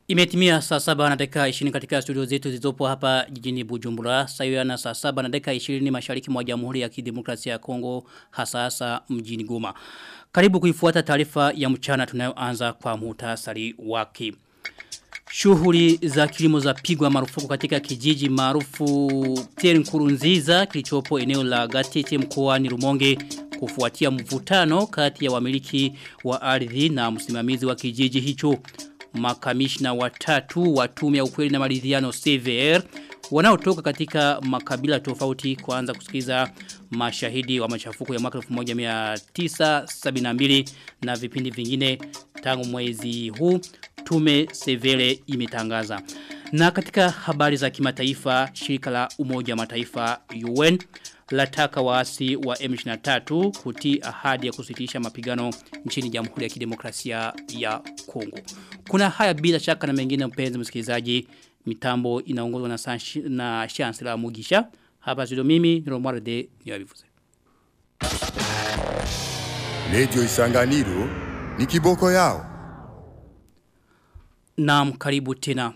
Imetimia saa saba na dakika 20 katika studio zetu zilizopo hapa jijini Bujumbura. Sayo na saa saba na dakika 20 mashariki mwa Jamhuri ya Kidemokrasia ya Kongo hasa hasa mjini Goma. Karibu kuifuata taarifa ya mchana tunayoanza kwa muhtasari wake. Shughuli za kilimo za pigwa marufuku katika kijiji maarufu Pierre Nkurunziza kilichopo eneo la Gatete mkoani Rumonge kufuatia mvutano kati ya wamiliki wa ardhi na msimamizi wa kijiji hicho makamishna watatu wa tume ya ukweli na maridhiano CVR wanaotoka katika makabila tofauti kuanza kusikiza mashahidi wa machafuko ya mwaka 1972 na vipindi vingine tangu mwezi huu tume Severe imetangaza. Na katika habari za kimataifa shirika la umoja mataifa UN lataka waasi wa M23 kutii ahadi ya kusitisha mapigano nchini Jamhuri ya Kidemokrasia ya Kongo. Kuna haya bila shaka na mengine mpenzi msikilizaji mitambo inaongozwa na, na Chancellor Mugisha. Hapa studio mimi ni Romare de Yabivuze. Radio Isanganiro ni kiboko yao. Naam karibu tena.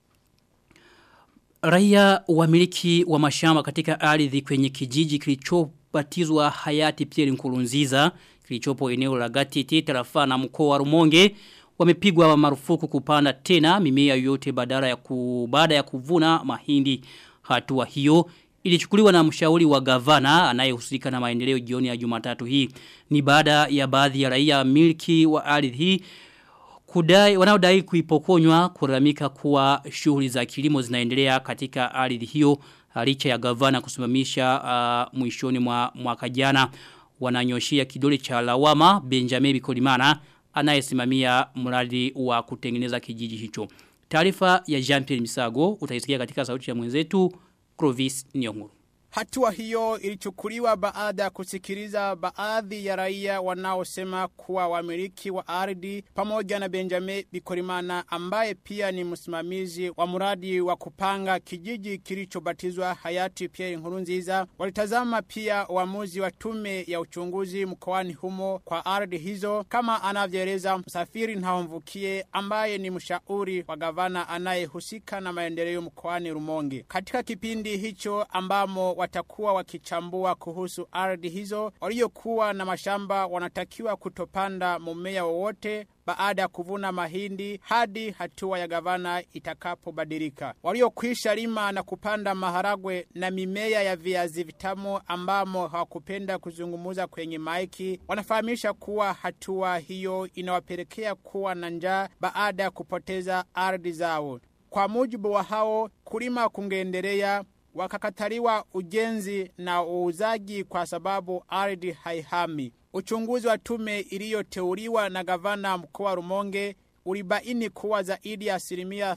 Raia wamiliki wa mashamba katika ardhi kwenye kijiji kilichobatizwa hayati Pierre Nkurunziza kilichopo eneo la Gatiti tarafa na mkoa wa Rumonge wamepigwa marufuku kupanda tena mimea yote badala ya ku, baada ya kuvuna mahindi hatua hiyo ilichukuliwa na mshauri wa gavana anayehusika na maendeleo jioni ya Jumatatu hii ni baada ya baadhi ya raia miliki wa ardhi hii kudai wanaodai kuipokonywa kuramika kuwa shughuli za kilimo zinaendelea katika ardhi hiyo licha ya gavana kusimamisha uh, mwishoni mwa mwaka jana wananyoshia kidole cha lawama Benjamin Bikolimana anayesimamia mradi wa kutengeneza kijiji hicho. Taarifa ya Jean-Pierre Misago utaisikia katika sauti ya mwenzetu Clovis Nyonguru. Hatua hiyo ilichukuliwa baada ya kusikiliza baadhi ya raia wanaosema kuwa wamiliki wa ardhi pamoja na Benjamin Bikorimana ambaye pia ni msimamizi wa mradi wa kupanga kijiji kilichobatizwa hayati Pierre Nkurunziza walitazama pia uamuzi wa tume ya uchunguzi mkoani humo kwa ardhi hizo kama anavyoeleza msafiri Ntahomvukie ambaye ni mshauri wa gavana anayehusika na maendeleo mkoani Rumonge. Katika kipindi hicho ambamo watakuwa wakichambua kuhusu ardhi hizo waliokuwa na mashamba wanatakiwa kutopanda mumea wowote baada ya kuvuna mahindi hadi hatua ya gavana itakapobadilika. Waliokwisha lima na kupanda maharagwe na mimea ya viazi vitamu ambamo hawakupenda kuzungumuza kwenye maiki wanafahamisha kuwa hatua hiyo inawapelekea kuwa na njaa baada ya kupoteza ardhi zao. Kwa mujibu wa hao, kulima kungeendelea wakakataliwa ujenzi na uuzaji kwa sababu ardhi haihami. Uchunguzi wa tume iliyoteuliwa na gavana mkoa Rumonge ulibaini kuwa zaidi ya asilimia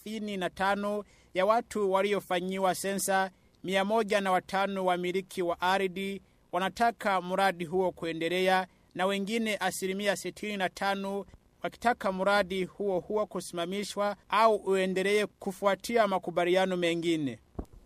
35 ya watu waliofanyiwa sensa mia moja na watano wamiliki wa ardhi wanataka mradi huo kuendelea na wengine asilimia 65 wakitaka mradi huo huo kusimamishwa au uendelee kufuatia makubaliano mengine.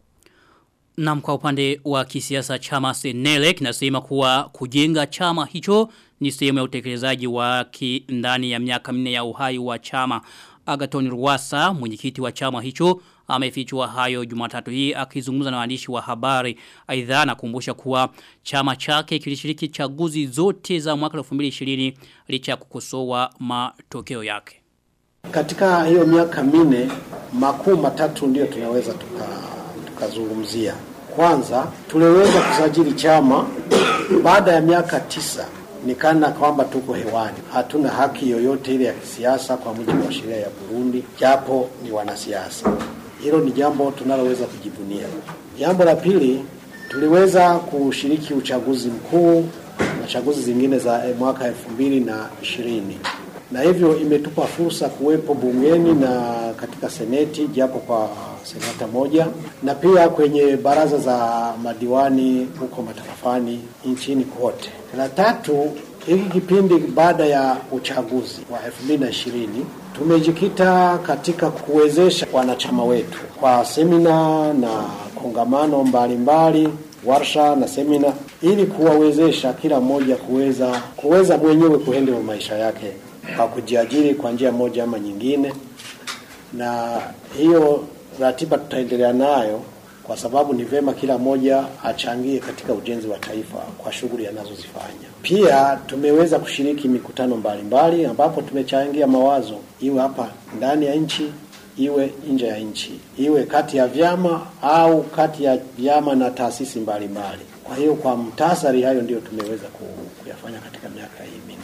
Na kwa upande wa kisiasa chama Senele kinasema kuwa kujenga chama hicho ni sehemu ya utekelezaji wake ndani ya miaka minne ya uhai wa chama. Agaton Rwasa, mwenyekiti wa chama hicho, amefichua hayo Jumatatu hii akizungumza na waandishi wa habari. Aidha anakumbusha kuwa chama chake kilishiriki chaguzi zote za mwaka 2020 licha ya kukosoa matokeo yake. Katika hiyo miaka minne makuu matatu ndio tunaweza tuka tukazungumzia. Kwanza tuliweza kusajili chama baada ya miaka tisa nikana kwamba tuko hewani, hatuna haki yoyote ile ya kisiasa kwa mujibu wa sheria ya Burundi, japo ni wanasiasa. Hilo ni jambo tunaloweza kujivunia. Jambo la pili, tuliweza kushiriki uchaguzi mkuu na chaguzi zingine za mwaka elfu mbili na ishirini na hivyo imetupa fursa kuwepo bungeni na katika seneti japo kwa senata moja na pia kwenye baraza za madiwani huko matarafani nchini kote. La tatu, hiki kipindi baada ya uchaguzi wa 2020 tumejikita katika kuwezesha wanachama wetu kwa semina na kongamano mbalimbali mbali, warsha na semina ili kuwawezesha kila mmoja kuweza kuweza mwenyewe kuhendea maisha yake kwa kujiajiri kwa njia moja ama nyingine na hiyo ratiba tutaendelea nayo kwa sababu ni vema kila mmoja achangie katika ujenzi wa taifa kwa shughuli anazozifanya. Pia tumeweza kushiriki mikutano mbalimbali mbali, ambapo tumechangia mawazo iwe hapa ndani ya nchi iwe nje ya nchi, iwe kati ya vyama au kati ya vyama na taasisi mbalimbali. Kwa hiyo kwa mtasari, hayo ndiyo tumeweza kuyafanya katika miaka hii minne.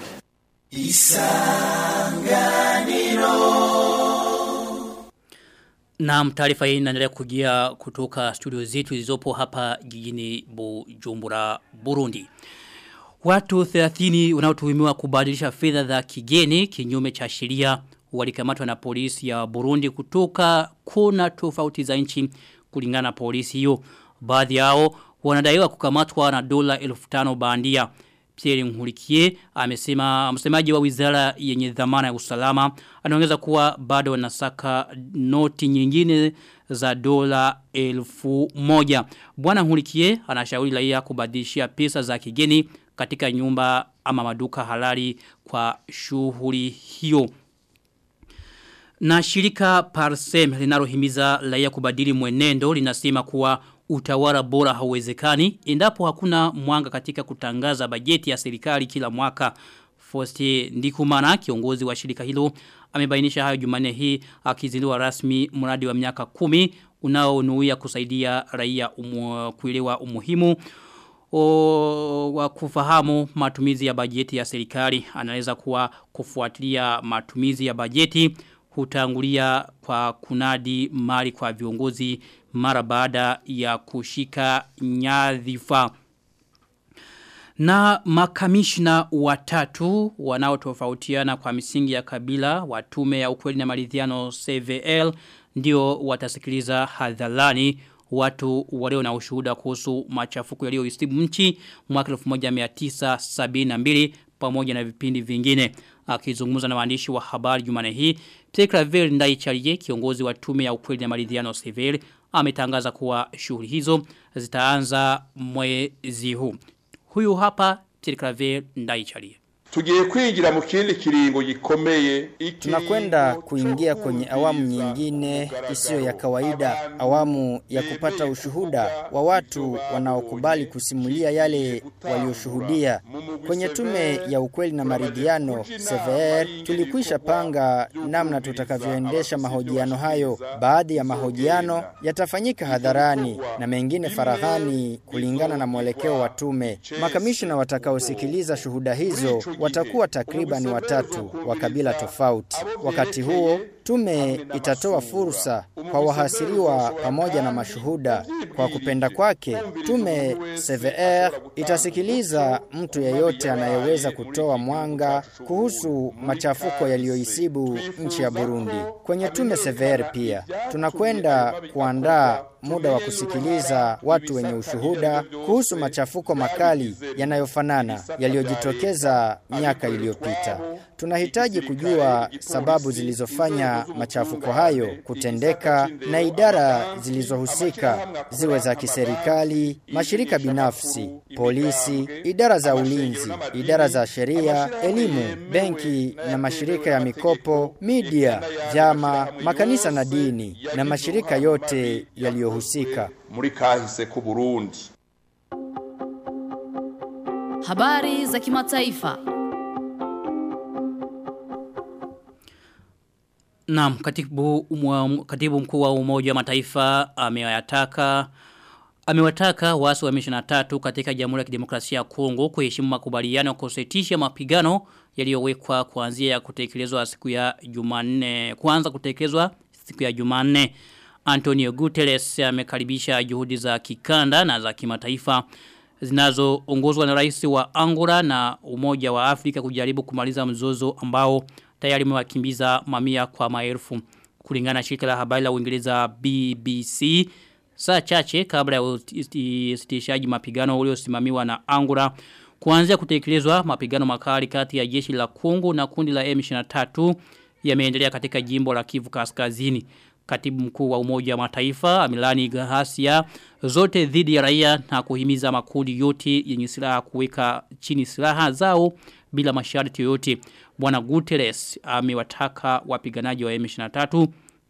Na taarifa hii inaendelea kujia kutoka studio zetu zilizopo hapa jijini Bujumbura, Burundi. Watu 30 wanaotuhumiwa kubadilisha fedha za kigeni kinyume cha sheria walikamatwa na polisi ya Burundi kutoka kona tofauti za nchi kulingana na polisi hiyo. Baadhi yao wanadaiwa kukamatwa na dola 1500 bandia. Pierre Nkurikie amesema msemaji wa wizara yenye dhamana ya usalama anaongeza kuwa bado wanasaka noti nyingine za dola elfu moja. Bwana Nkurikie anashauri raia kubadilishia pesa za kigeni katika nyumba ama maduka halali kwa shughuli hiyo. Na shirika Parsem linalohimiza raia kubadili mwenendo linasema kuwa utawala bora hauwezekani endapo hakuna mwanga katika kutangaza bajeti ya serikali kila mwaka. Foste Ndikumana kiongozi wa shirika hilo amebainisha hayo Jumanne hii akizindua rasmi mradi wa miaka kumi unaonuia kusaidia raia umu, kuelewa umuhimu o, wa kufahamu matumizi ya bajeti ya serikali anaweza kuwa kufuatilia matumizi ya bajeti hutangulia kwa kunadi mali kwa viongozi mara baada ya kushika nyadhifa. Na makamishna watatu wanaotofautiana kwa misingi ya kabila wa tume ya ukweli na maridhiano CVL ndio watasikiliza hadharani watu walio na ushuhuda kuhusu machafuko yaliyoisibu nchi mwaka 1972 pamoja na vipindi vingine akizungumza na waandishi wa habari Jumane hii Pierre Claver Ndaicharie kiongozi wa tume ya ukweli na maridhiano civil ametangaza kuwa shughuli hizo zitaanza mwezi huu huyu hapa Pierre Claver Ndaicharie tugiye kwingira mu kindi kiringo gikomeye tunakwenda kuingia kwenye awamu nyingine isiyo ya kawaida awamu ya kupata ushuhuda wa watu wanaokubali kusimulia yale walioshuhudia kwenye tume ya ukweli na maridhiano CVR tulikwisha panga namna tutakavyoendesha mahojiano hayo baadhi ya mahojiano yatafanyika hadharani na mengine faraghani kulingana na mwelekeo wa tume makamishna watakaosikiliza shuhuda hizo watakuwa takriban watatu wa kabila tofauti. Wakati huo tume itatoa fursa kwa wahasiriwa pamoja na mashuhuda. Kwa kupenda kwake, tume CVR itasikiliza mtu yeyote anayeweza kutoa mwanga kuhusu machafuko yaliyoisibu nchi ya Burundi. Kwenye tume CVR pia tunakwenda kuandaa muda wa kusikiliza watu wenye ushuhuda kuhusu machafuko makali yanayofanana yaliyojitokeza miaka iliyopita. Tunahitaji kujua sababu zilizofanya machafuko hayo kutendeka na idara zilizohusika ziwe za kiserikali, mashirika binafsi, polisi, idara za ulinzi, idara za sheria, elimu, benki na mashirika ya mikopo, media, vyama, makanisa na dini na mashirika yote yaliyohusika. muri kahise ku Burundi Habari za kimataifa. Naam, katibu, umwa, katibu mkuu wa umoja wa mataifa amewataka amewataka waasi wa M23 katika Jamhuri ya Kidemokrasia ya Kongo kuheshimu makubaliano ya kusitisha mapigano yaliyowekwa kuanzia ya kutekelezwa siku ya Jumanne kuanza kutekelezwa siku ya Jumanne Antonio Guterres amekaribisha juhudi za kikanda na za kimataifa zinazoongozwa na rais wa Angola na Umoja wa Afrika kujaribu kumaliza mzozo ambao tayari umewakimbiza mamia kwa maelfu kulingana na shirika la habari la Uingereza BBC saa chache kabla ya usitishaji mapigano uliosimamiwa na Angola kuanzia kutekelezwa mapigano makali kati ya jeshi la Kongo na kundi la M23 yameendelea katika jimbo la Kivu Kaskazini katibu mkuu wa umoja wa mataifa Amilani Gahasia zote dhidi ya raia na kuhimiza makundi yote yenye silaha kuweka chini silaha zao bila masharti yoyote. Bwana Guterres amewataka wapiganaji wa M23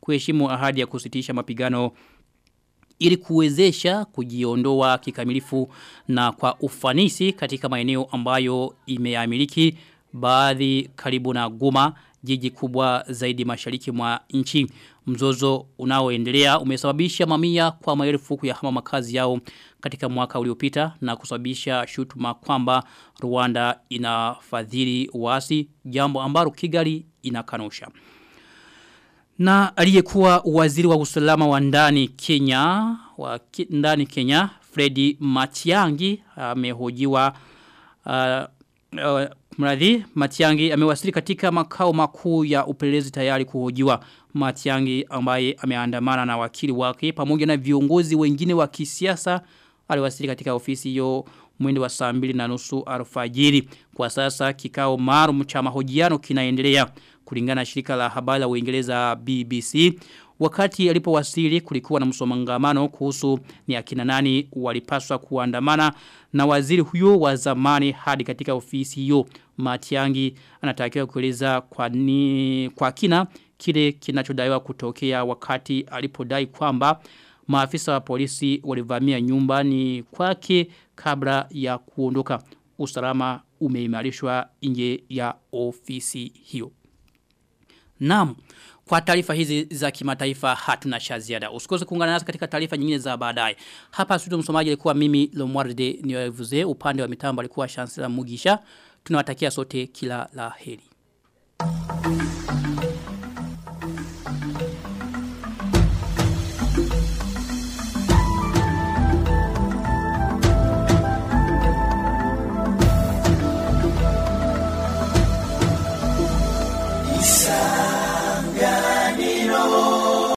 kuheshimu ahadi ya kusitisha mapigano ili kuwezesha kujiondoa kikamilifu na kwa ufanisi katika maeneo ambayo imeamiliki baadhi karibu na Goma jiji kubwa zaidi mashariki mwa nchi mzozo unaoendelea umesababisha mamia kwa maelfu kuyahama makazi yao katika mwaka uliopita na kusababisha shutuma kwamba Rwanda inafadhili wasi jambo ambalo Kigali inakanusha na aliyekuwa waziri wa usalama wa ndani Kenya wa ki, ndani Kenya Freddy Matiangi amehojiwa uh, uh, mradhi Matiangi amewasili katika makao makuu ya upelelezi tayari kuhojiwa Matiangi ambaye ameandamana na wakili wake pamoja na viongozi wengine wa kisiasa aliwasili katika ofisi hiyo mwendo wa saa mbili na nusu alfajiri. Kwa sasa kikao maalum cha mahojiano kinaendelea kulingana na shirika la habari la Uingereza BBC. Wakati alipowasili kulikuwa na msomangamano kuhusu ni akina nani walipaswa kuandamana na waziri huyo wa zamani hadi katika ofisi hiyo. Matiangi anatakiwa kueleza kwa, ni, kwa kina kile kinachodaiwa kutokea wakati alipodai kwamba maafisa wa polisi walivamia nyumbani kwake kabla ya kuondoka. Usalama umeimarishwa nje ya ofisi hiyo. Naam, kwa taarifa hizi za kimataifa hatuna cha ziada. Usikose kuungana nasi katika taarifa nyingine za baadaye. Hapa studio msomaji alikuwa mimi Lomwarde Niwavuze, upande wa mitambo alikuwa Chancellor Mugisha. Tunawatakia sote kila la heri.